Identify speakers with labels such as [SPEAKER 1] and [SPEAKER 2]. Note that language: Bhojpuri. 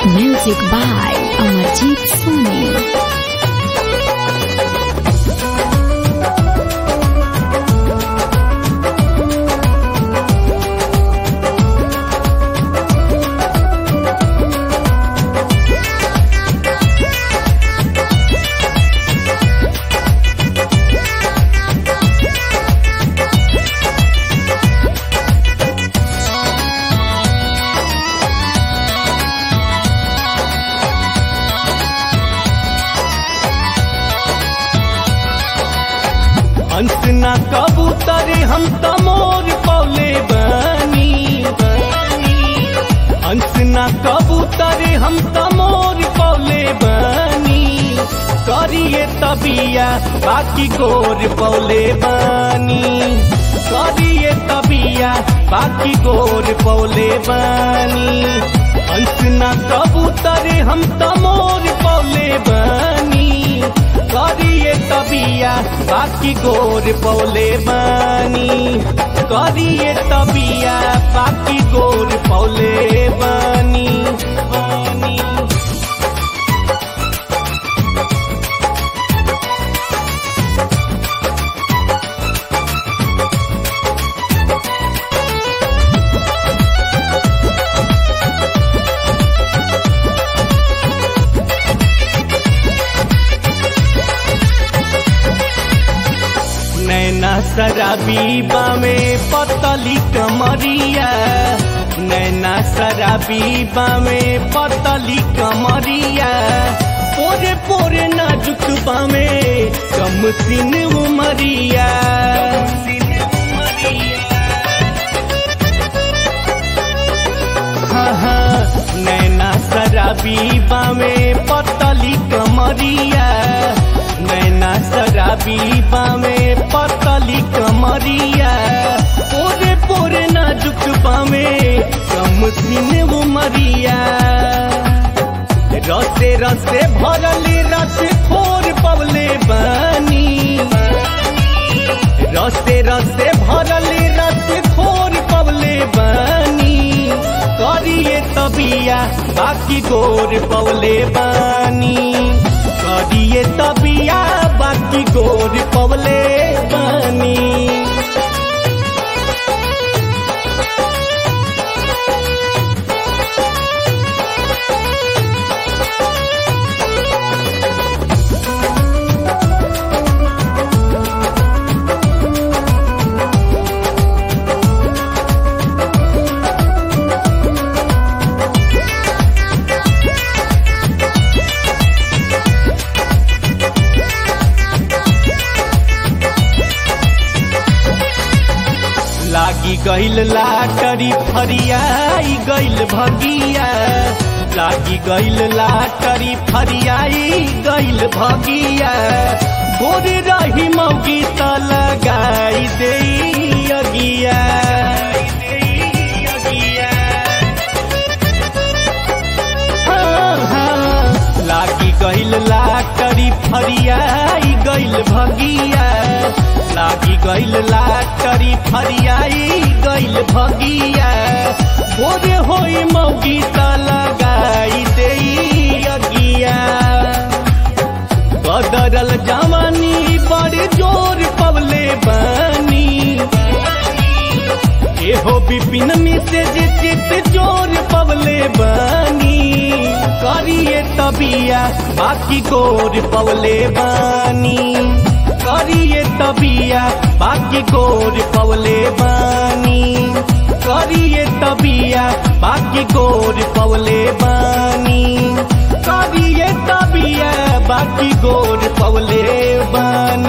[SPEAKER 1] Music by Amarjeet Soni.
[SPEAKER 2] हंस ना कबूतर हम त मोर पौले बनी हंस ना कबूतर हम त मोर पौले बनी करिए तबिया बाकी गोर पौले बनी करिए तबिया बाकी गोर पौले बनी हंस ना कबूतर हम त मोर पौले बनी करिए तबिया बाकी गोर पौले बनी करिए तबिया बाकी गोर पौले बनी बनी नैना शराबी बामे पतली कमरिया नैना शराबी बामे पतली कमरिया पोरे पोरे नाजुक बामे कम सिन उमरिया हाँ हाँ नैना शराबी बामे पतली कमरिया नैना शराबी बामे पतली कमरिया पोरे पोरे नाजुक बामे कम सिन उमरिया रसे रसे भरली रस खोर पवले बनी रसे रसे भरली रस खोर पवले बनी करिए तबिया बाकी गोर पवले बनी करिए तबिया बाकी गोर पवले बनी लागी गइल लाटरी फरियाई गइल भगिया लागी गइल लाटरी फरियाई गइल भगिया गोरे रही मौगी त लगाई दे अगिया हाँ, हाँ, लागी गइल लाटरी फरियाई गइल भगिया लागी गइल लाटरी फरियाई गइल भगिया भोरे होई मौगी त लगाई दे अगिया बदरल जवानी बड़े जोर पवले बनी एहो विपिन मिसे जे चित जोर पवले बनी करिए तबिया बाकी गोर पवले बनी करिए तबिया बाकी गोर पवले बनी करिए तबिया बाकी गोर पवले बनी करिए तबिया बाकी गोर पवले बनी